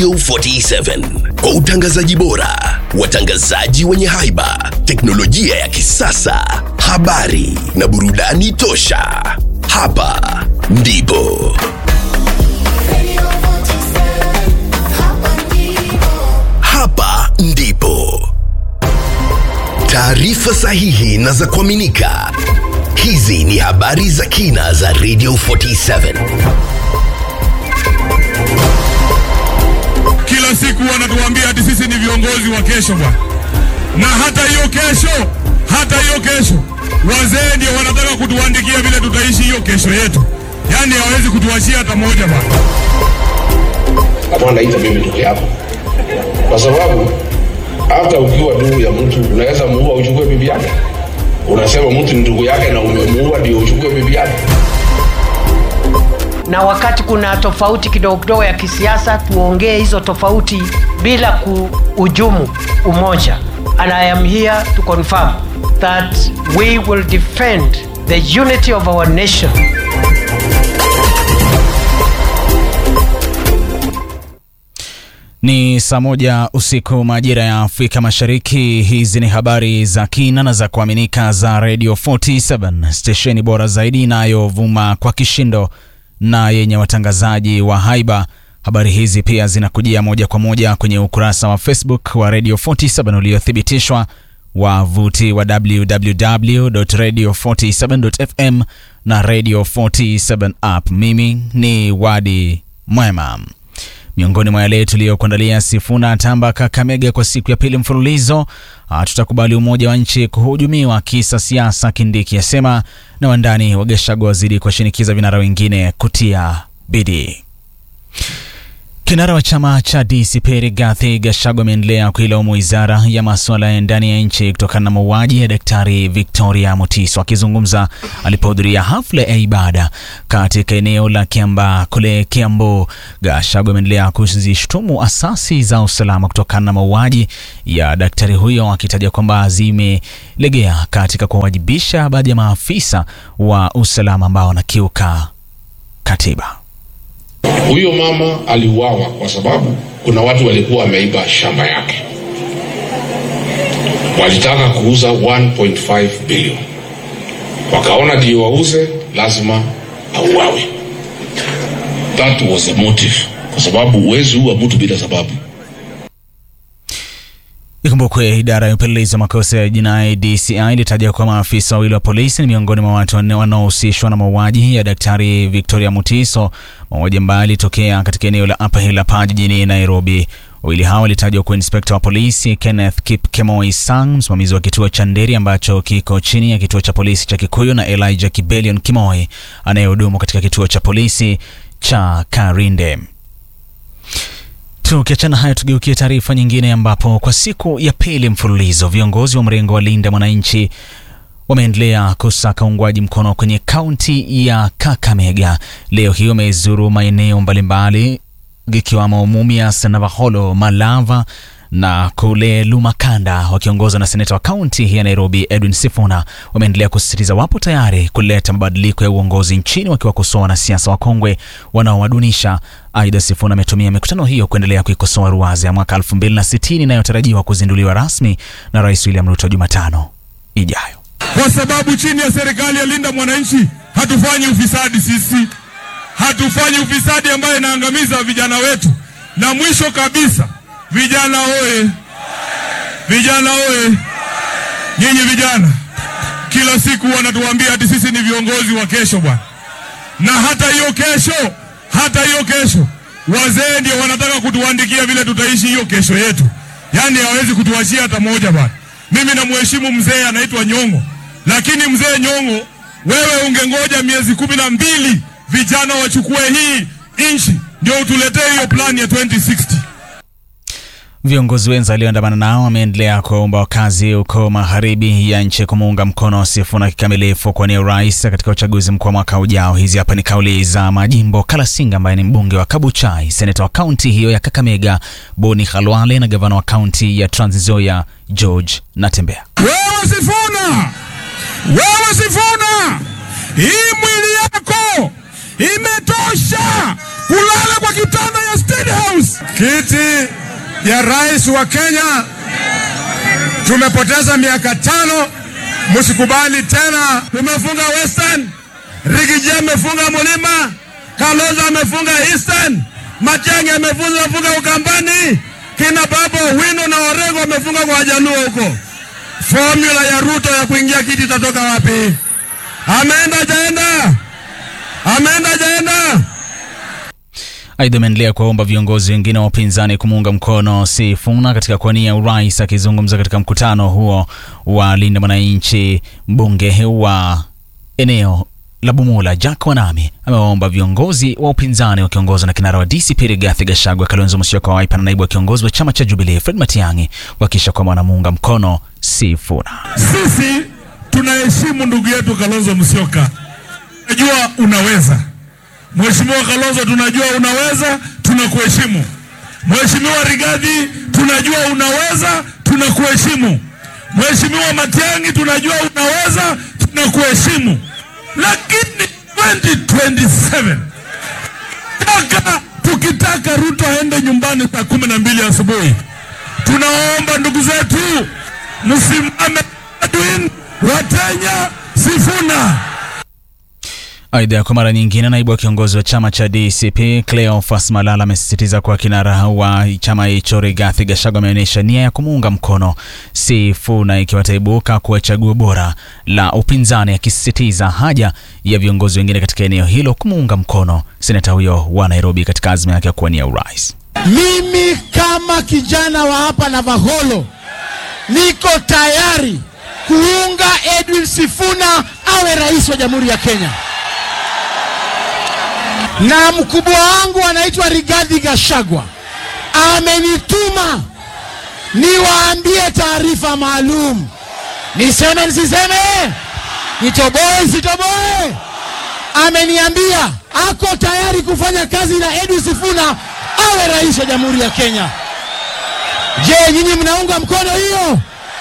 Radio 47 kwa utangazaji bora, watangazaji wenye haiba, teknolojia ya kisasa, habari na burudani tosha. Hapa ndipo hapa ndipo taarifa sahihi na za kuaminika. Hizi ni habari za kina za Radio 47. Kila siku wanatuambia ati sisi ni viongozi wa kesho bwana, na hata hiyo kesho, hata hiyo kesho wazee ndio wanataka kutuandikia vile tutaishi hiyo kesho yetu, yaani hawezi kutuachia hata moja bwana. kama anaita mimi ndugu yako, kwa sababu hata ukiwa ndugu ya mtu unaweza muua uchukue bibi yake. Unasema mtu ni ndugu yake na umemuua ndio uchukue bibi yake. na wakati kuna tofauti kidogo kidogo ya kisiasa, tuongee hizo tofauti bila kuhujumu umoja. And I am here to confirm that we will defend the unity of our nation. Ni saa moja usiku majira ya Afrika Mashariki. Hizi ni habari za kina na za kuaminika za Radio 47 stesheni bora zaidi inayovuma kwa kishindo na yenye watangazaji wa haiba. Habari hizi pia zinakujia moja kwa moja kwenye ukurasa wa Facebook wa Radio 47 uliothibitishwa wavuti wa www.radio47.fm na Radio 47 app. Mimi ni Wadi Mwema. Miongoni mwa yale tuliyokuandalia, Sifuna tamba Kakamega kwa siku ya pili mfululizo. Hatutakubali umoja wa nchi kuhujumiwa kisa siasa, Kindiki asema, na wandani wa Gachagua wazidi kuwashinikiza vinara wengine kutia bidii. Kinara wa chama cha DCP Rigathi Gachagua ameendelea kuilaumu wizara ya masuala ya ndani ya nchi kutokana na mauaji ya Daktari Victoria Mutiso. Akizungumza alipohudhuria hafla ya ibada katika eneo la Kiambaa kule Kiambu, Gachagua ameendelea kuzishtumu asasi za usalama kutokana na mauaji ya daktari huyo, akitaja kwamba zimelegea katika kuwawajibisha baadhi ya maafisa wa usalama ambao wanakiuka katiba. Huyo mama aliuawa kwa sababu kuna watu walikuwa wameiba shamba yake, walitaka kuuza 1.5 bilioni, wakaona ndio wauze, lazima auawe. That was the motive, kwa sababu huwezi ua mtu bila sababu. Ikumbukwe idara ya upelelezi wa makosa ya jinai DCI ilitaja kuwa maafisa wawili wa polisi ni miongoni mwa watu wanne wanaohusishwa na mauaji ya daktari Victoria Mutiso, mauaji ambayo yalitokea katika eneo la Upper Hill hapa jijini Nairobi. Wawili hao walitajwa kuwa inspekta wa polisi Kenneth Kipkemoi Sang, msimamizi wa kituo cha Nderi ambacho kiko chini ya kituo cha polisi cha Kikuyu, na Elijah Kibelion Kimoi anayehudumu katika kituo cha polisi cha Karinde. Tukiachana hayo, tugeukie taarifa nyingine, ambapo kwa siku ya pili mfululizo viongozi wa mrengo wa Linda Mwananchi wameendelea kusaka uungwaji mkono kwenye kaunti ya Kakamega. Leo hii wamezuru maeneo mbalimbali ikiwamo Mumias, Navakholo, Malava na kule Lumakanda wakiongozwa na seneta wa kaunti ya Nairobi Edwin Sifuna wameendelea kusisitiza wapo tayari kuleta mabadiliko ya uongozi nchini, wakiwakosoa wanasiasa wakongwe wanaowadunisha. Aidha, Sifuna ametumia mikutano hiyo kuendelea kuikosoa ruwaza ya mwaka 2060 inayotarajiwa kuzinduliwa rasmi na Rais William Ruto Jumatano ijayo. kwa sababu chini ya serikali ya Linda Mwananchi hatufanyi ufisadi sisi, hatufanyi ufisadi ambaye inaangamiza vijana wetu. Na mwisho kabisa, vijana oye, vijana oye, nyinyi vijana kila siku wanatuambia ati sisi ni viongozi wa kesho bwana, na hata hiyo kesho, hata hiyo kesho wazee ndio wanataka kutuandikia vile tutaishi hiyo kesho yetu, yaani hawezi kutuachia hata moja bwana. Mimi namheshimu mzee anaitwa Nyong'o, lakini mzee Nyong'o, wewe ungengoja miezi kumi na mbili vijana wachukue hii nchi ndio utuletee hiyo plani ya 2060. Viongozi wenza walioandamana nao wameendelea kuwaomba wakazi huko magharibi ya nchi kumuunga mkono Sifuna kikamilifu kuwania urais katika uchaguzi mkuu wa mwaka ujao. Hizi hapa ni kauli za Majimbo Kalasinga ambaye ni mbunge wa Kabuchai, seneta wa kaunti hiyo ya Kakamega Boni Khalwale na gavana wa kaunti ya Trans Nzoia George Natembea. Wewe Sifuna, wewe Sifuna, hii mwili yako imetosha kulala kwa kitanda ya State House. kiti ya rais wa Kenya. Tumepoteza miaka tano, msikubali tena. Tumefunga Western, Rigiji amefunga Mulima, Kalonzo amefunga Eastern, Matiang'i amefunga funga Ukambani, kina Babo Wino na Orengo wamefunga kwa Wajaluo huko. Formula ya Ruto ya kuingia kiti itatoka wapi? Ameenda jaenda, ameenda jaenda. Aidha, ameendelea kuwaomba viongozi wengine wa upinzani kumuunga mkono Sifuna katika kuwania urais. Akizungumza katika mkutano huo wa Linda Mwananchi, mbunge wa eneo la Bumula Jack Wanami amewaomba viongozi wa upinzani wakiongozwa na kinara wa DCP Rigathi Gachagua, Kalonzo Musyoka wa Wiper na naibu wa kiongozi wa chama cha Jubilee Fred Matiang'i kuhakikisha kwamba wanamuunga mkono Sifuna. Sisi tunaheshimu ndugu yetu Kalonzo Musyoka, najua unaweza Mheshimiwa Kalonzo, tunajua unaweza, tunakuheshimu. Mheshimiwa Rigathi, tunajua unaweza, tunakuheshimu. Mheshimiwa Matiang'i, tunajua unaweza, tunakuheshimu. Lakini 2027 taka tukitaka Ruto aende nyumbani saa kumi na mbili asubuhi, tunaomba ndugu zetu msimame Edwin Watenya Sifuna. Aidha, kwa mara nyingine, naibu wa kiongozi wa chama cha DCP Cleophas Malala amesisitiza kuwa kinara wa chama hicho Rigathi Gachagua ameonyesha nia ya kumuunga mkono Sifuna ikiwa ataibuka kuwa chaguo bora la upinzani, akisisitiza haja ya viongozi wengine katika eneo hilo kumuunga mkono seneta huyo wa Nairobi katika azma yake ya kuwania urais. Mimi kama kijana wa hapa Navaholo niko tayari kuunga Edwin Sifuna awe rais wa Jamhuri ya Kenya, na mkubwa wangu anaitwa Rigathi Gachagua amenituma niwaambie taarifa maalum. Niseme nisiseme? Nitoboe sitoboe? Ameniambia ako tayari kufanya kazi na Edwin Sifuna awe rais wa Jamhuri ya Kenya. Je, nyinyi mnaunga mkono hiyo?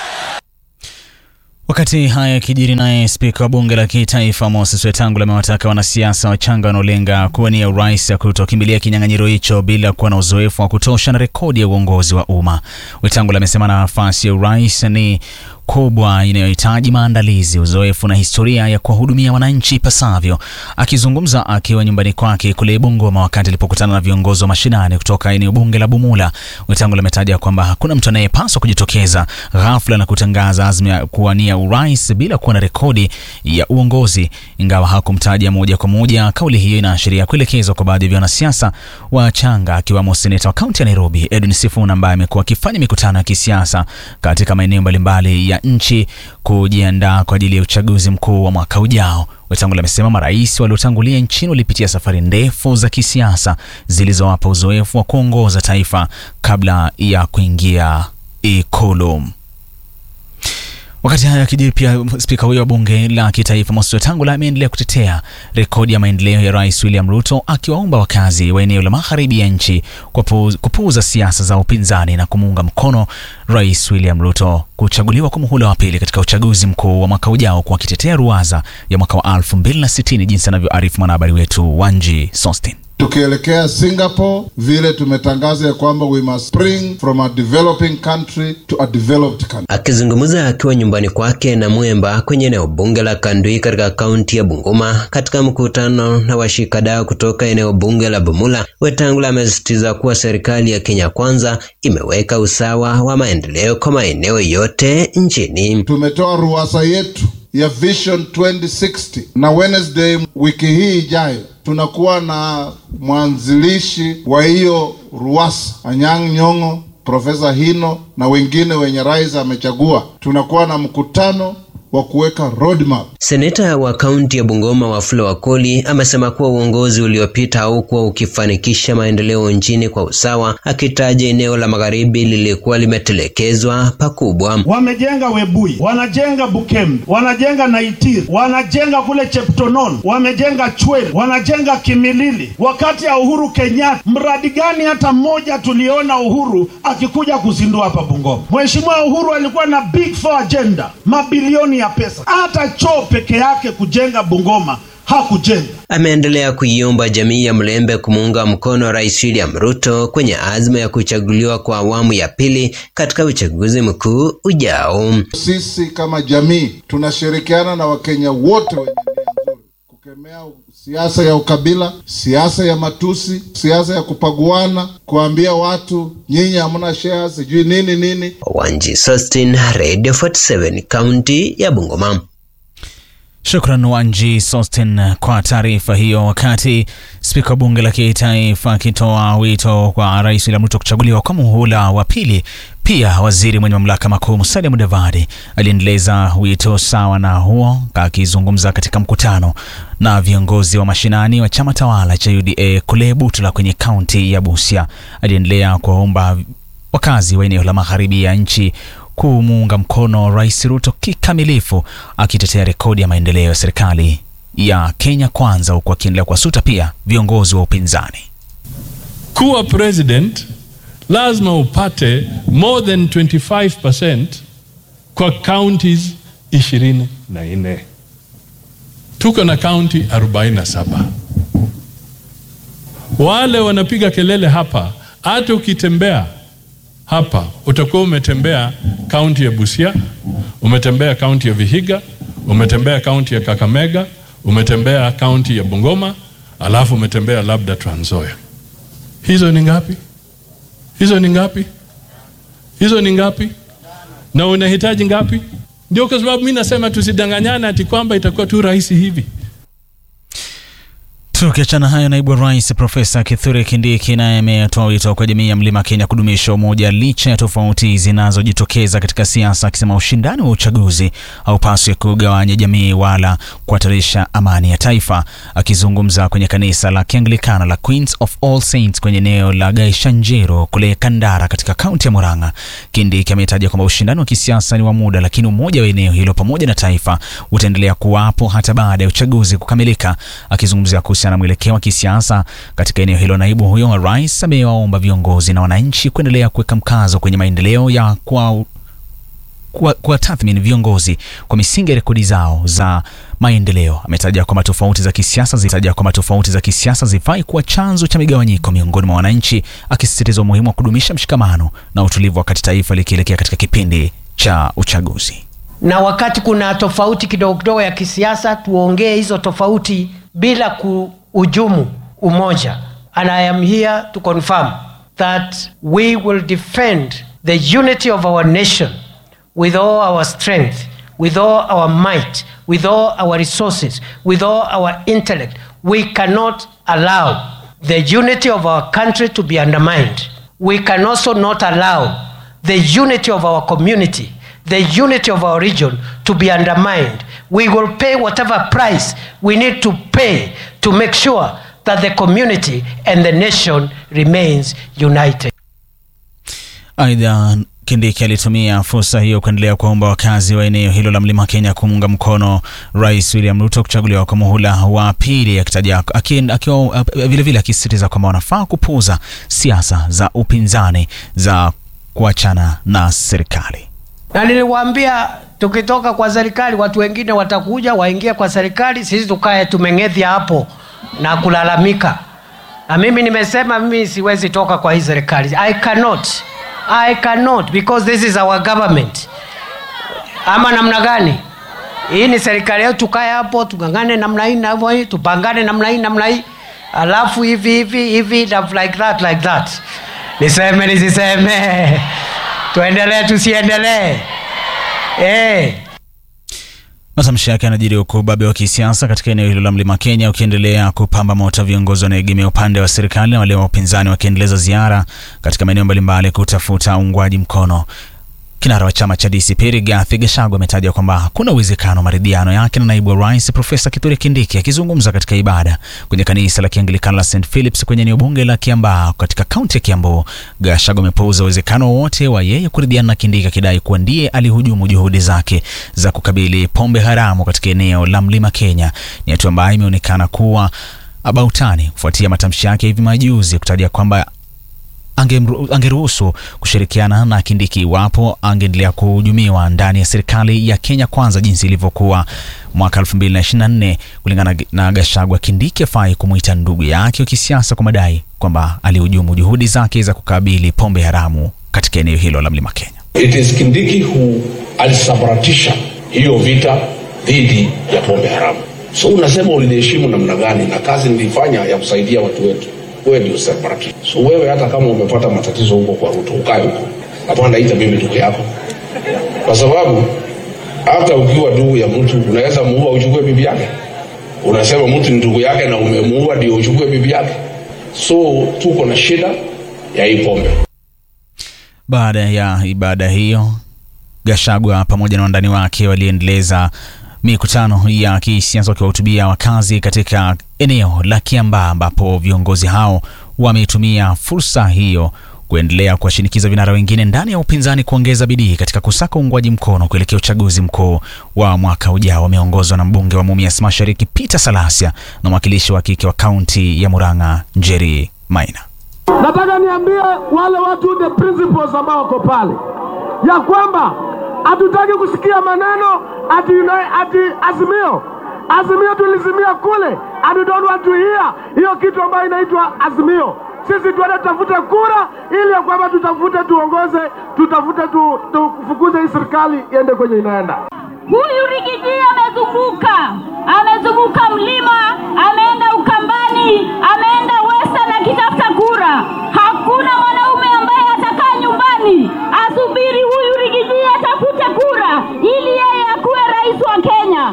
Wakati haya yakijiri, naye spika wa bunge la kitaifa Moses Wetangula amewataka wanasiasa wachanga wanaolenga kuwania urais kutokimbilia kinyang'anyiro hicho bila kuwa na uzoefu wa kutosha na rekodi ya uongozi wa umma. Wetangula amesema nafasi ya urais ni kubwa inayohitaji maandalizi, uzoefu na historia ya kuwahudumia wananchi ipasavyo. Akizungumza akiwa nyumbani kwake kule Bungoma wakati alipokutana na viongozi wa mashinani kutoka eneo bunge la Bumula, Wetangula ametaja kwamba hakuna mtu anayepaswa kujitokeza ghafla na kutangaza azma ya kuwania urais bila kuwa na rekodi ya uongozi. Ingawa hakumtaja moja kwa moja, kauli hiyo inaashiria kuelekezwa kwa baadhi ya wanasiasa wachanga, akiwamo seneta wa kaunti ya Nairobi Edwin Sifuna ambaye amekuwa akifanya mikutano ya kisiasa katika maeneo mbalimbali ya nchi kujiandaa kwa ajili ya uchaguzi mkuu wa mwaka ujao. Wetangula amesema marais waliotangulia nchini walipitia safari ndefu za kisiasa zilizowapa uzoefu wa kuongoza taifa kabla ya kuingia Ikulu. Wakati hayo yakijiri, pia spika huyo wa bunge la kitaifa Moses Wetangula ameendelea kutetea rekodi ya maendeleo ya Rais William Ruto, akiwaomba wakazi wa eneo la magharibi ya nchi kupuuza siasa za upinzani na kumuunga mkono Rais William Ruto kuchaguliwa kwa muhula wa pili katika uchaguzi mkuu wa mwaka ujao, kwa akitetea ruwaza ya mwaka wa 2060 jinsi anavyoarifu mwanahabari wetu Wanji Sostin. Tukielekea Singapore, vile tumetangaza ya kwamba we must spring from a developing country to a developed country. Akizungumza akiwa nyumbani kwake na Mwemba kwenye eneo bunge la Kandui katika kaunti ya Bungoma katika mkutano na washikadau kutoka eneo bunge la Bumula, Wetangula amesisitiza kuwa serikali ya Kenya Kwanza imeweka usawa wa maendeleo kwa maeneo yote nchini. Tumetoa ruwasa yetu ya Vision 2060 na Wednesday wiki hii ijayo tunakuwa na mwanzilishi wa hiyo ruwasa Anyang' Nyong'o, Profesa Hino na wengine wenye rais amechagua. Tunakuwa na mkutano wa kuweka roadmap. Seneta wa kaunti ya Bungoma Wafula Wakoli amesema kuwa uongozi uliopita haukuwa ukifanikisha maendeleo nchini kwa usawa, akitaja eneo la magharibi lilikuwa limetelekezwa pakubwa. Wamejenga Webui, wanajenga Bukembe, wanajenga Naitir, wanajenga kule Cheptonon, wamejenga Chwele, wanajenga Kimilili. Wakati ya Uhuru Kenyatta, mradi gani hata mmoja tuliona Uhuru akikuja kuzindua hapa Bungoma? Mheshimiwa Uhuru alikuwa na big four agenda, mabilioni ya pesa. Hata choo peke yake kujenga Bungoma hakujenga. Ameendelea kuiomba jamii ya Mlembe kumuunga mkono Rais William Ruto kwenye azma ya kuchaguliwa kwa awamu ya pili katika uchaguzi mkuu ujao. Sisi kama jamii tunashirikiana na Wakenya wote wenye nia nzuri kukemea siasa ya ukabila, siasa ya matusi, siasa ya kupaguana, kuambia watu nyinyi hamna share, sijui nini nini. Wanji Sostin, Radio 47, kaunti ya Bungoma. Shukran Wanji Sostin kwa taarifa hiyo. Wakati spika wa bunge la kitaifa akitoa wito kwa rais William Ruto kuchaguliwa kwa muhula wa pili, pia waziri mwenye mamlaka makuu Musalia Mudavadi aliendeleza wito sawa na huo, akizungumza katika mkutano na viongozi wa mashinani wa chama tawala cha UDA kule Butula kwenye kaunti ya Busia. Aliendelea kuwaomba wakazi wa eneo la magharibi ya nchi kumuunga mkono Rais Ruto kikamilifu, akitetea rekodi ya maendeleo ya serikali ya Kenya Kwanza, huku akiendelea kuwasuta pia viongozi wa upinzani. Kuwa president lazima upate more than 25% kwa counties 24. Tuko na county 47. Wale wanapiga kelele hapa, hata ukitembea hapa utakuwa umetembea kaunti ya Busia, umetembea kaunti ya Vihiga, umetembea kaunti ya Kakamega, umetembea kaunti ya Bungoma, alafu umetembea labda Trans Nzoia. Hizo ni ngapi? Hizo ni ngapi? Hizo ni ngapi? Na unahitaji ngapi? Ndio kwa sababu mimi nasema tusidanganyane ati kwamba itakuwa tu rahisi hivi. Tukiachana hayo, naibu wa rais Profesa Kithure Kindiki naye ametoa wito kwa jamii ya mlima Kenya kudumisha umoja licha ya tofauti zinazojitokeza katika siasa, akisema ushindani wa uchaguzi haupaswi kugawanya jamii wala kuhatarisha amani ya taifa. Akizungumza kwenye kanisa la Kianglikana la Queens of All Saints kwenye eneo la Gaishanjiro kule Kandara katika kaunti ya Murang'a, Kindiki ametaja kwamba ushindani wa kisiasa ni wa muda, lakini umoja wa eneo hilo pamoja na taifa utaendelea kuwapo hata baada ya uchaguzi kukamilika. Akizungumzia kuhusiana na mwelekeo wa kisiasa katika eneo hilo, naibu huyo wa rais amewaomba viongozi na wananchi kuendelea kuweka mkazo kwenye maendeleo ya kwa kwa tathmini viongozi kwa misingi ya rekodi zao za maendeleo. Ametaja kwamba tofauti za kisiasa zitaja kwamba tofauti za kisiasa zifai kuwa chanzo cha migawanyiko miongoni mwa wananchi, akisisitiza umuhimu wa kudumisha mshikamano na utulivu wakati taifa likielekea katika kipindi cha uchaguzi. na wakati kuna tofauti kidogo kidogo ya kisiasa, tuongee hizo tofauti bila kuhujumu umoja. And I am here to confirm that we will defend the unity of our nation with all our strength, with all our might, with all our resources, with all our intellect. We cannot allow the unity of our country to be undermined. We can also not allow the unity of our community, the unity of our region to be undermined. We will pay whatever price we need to pay to make sure that the community and the nation remains united. Aidha, Kindiki alitumia fursa hiyo kuendelea kuwaomba wakazi wa eneo hilo la mlima Kenya kumuunga mkono Rais William Ruto kuchaguliwa kwa muhula wa pili, akitaja akiwa vilevile akisisitiza kwamba wanafaa kupuuza siasa za upinzani za kuachana na serikali. Na niliwaambia tukitoka kwa serikali, watu wengine watakuja waingie kwa serikali, sisi tukae tumeng'ethya hapo na kulalamika. Na mimi nimesema mimi siwezi toka kwa hii serikali. I cannot. I cannot because this is our government. Ama namna gani? Hii ni serikali yetu, tukae hapo tungangane namna hii na hii, tupangane namna hii namna hii, alafu hivi hivi hivi like that like that. Niseme nisiseme? Tuendelee tusiendelee? Eh. Matamshi yake yanajiri huku ubabe wa kisiasa katika eneo hilo la mlima Kenya ukiendelea kupamba moto, viongozi wanaegemea upande wa serikali na wale wa upinzani wakiendeleza ziara katika maeneo mbalimbali kutafuta uungwaji mkono. Kinara wa chama cha DCP Rigathi Gachagua ametaja kwamba hakuna uwezekano wa maridhiano yake na naibu wa rais Profesa Kithure Kindiki. Akizungumza katika ibada kwenye kanisa la Kianglikana la St Philips kwenye eneo bunge la Kiambaa katika kaunti ya Kiambu, Gachagua amepuuza uwezekano wowote wa yeye kuridhiana na Kindiki, akidai kuwa ndiye alihujumu juhudi zake za kukabili pombe haramu katika eneo la mlima Kenya. Ni hatua ambayo imeonekana kuwa abautani kufuatia matamshi yake hivi majuzi kutaja kwamba angemru- angeruhusu kushirikiana na Kindiki iwapo angeendelea kuhujumiwa ndani ya serikali ya Kenya Kwanza jinsi ilivyokuwa mwaka 2024. Kulingana na Gachagua, Kindiki afai kumwita ndugu yake wa kisiasa kwa madai kwamba alihujumu juhudi zake za kukabili pombe haramu katika eneo hilo la Mlima Kenya. It is Kindiki who alisabaratisha hiyo vita dhidi ya pombe haramu. So unasema uliniheshimu namna gani na kazi nilifanya ya kusaidia watu wetu? Wewe ndio sabaratisha. So wewe hata kama umepata matatizo huko kwa Ruto, ukae huko. Hapana, ita mimi ndugu yako, kwa sababu hata ukiwa ndugu ya mtu unaweza muua uchukue bibi yake. Unasema mtu ni ndugu yake na umemuua ndio uchukue bibi yake. So tuko na shida ya hii pombe. Baada ya ibada hiyo, Gachagua pamoja na wandani wake waliendeleza mikutano ya kisiasa wakiwahutubia wakazi katika eneo la Kiambaa, ambapo viongozi hao wametumia fursa hiyo kuendelea kuwashinikiza vinara wengine ndani ya upinzani kuongeza bidii katika kusaka uungwaji mkono kuelekea uchaguzi mkuu wa mwaka ujao. Wameongozwa na mbunge wa Mumias Mashariki Peter Salasia na mwakilishi wa kike wa kaunti ya Murang'a Njeri Maina. Nataka niambie wale watu the principles ambao wako pale ya kwamba hatutaki kusikia maneno ati, ati, ati azimio azimio tulizimia kule and we don't want to hear hiyo kitu ambayo inaitwa azimio. Sisi tuende tutafute kura ili ya kwamba tutafute tuongoze, tutafute tu, tufukuze hii serikali iende kwenye inaenda. Huyu Rigiji amezunguka, amezunguka mlima, ameenda Ukambani, ameenda Western akitafuta kura. Hakuna mwanaume ambaye atakaa nyumbani asubiri huyu Rigiji atafute kura ili yeye akuwe rais wa Kenya.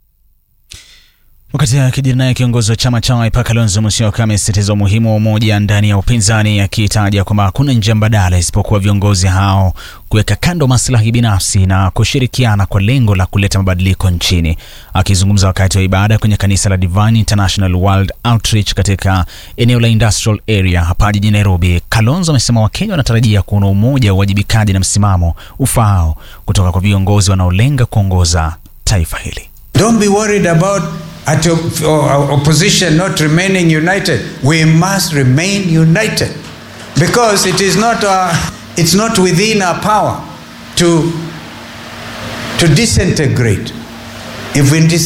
Wakati akijiri naye kiongozi wa chama cha Wiper Kalonzo Musyoka amesisitiza umuhimu wa umoja ndani ya upinzani, akitaja kwamba hakuna njia mbadala isipokuwa viongozi hao kuweka kando maslahi binafsi na kushirikiana kwa lengo la kuleta mabadiliko nchini. Akizungumza wakati wa ibada kwenye kanisa la Divine International World Outreach katika eneo la Industrial Area hapa jijini Nairobi, Kalonzo amesema Wakenya wanatarajia kuona umoja, uwajibikaji na msimamo ufaao kutoka kwa viongozi wanaolenga kuongoza taifa hili. Don't be worried about at op- or opposition not remaining united. We must remain united because it is not uh, it's not within our power to to disintegrate. If we dis-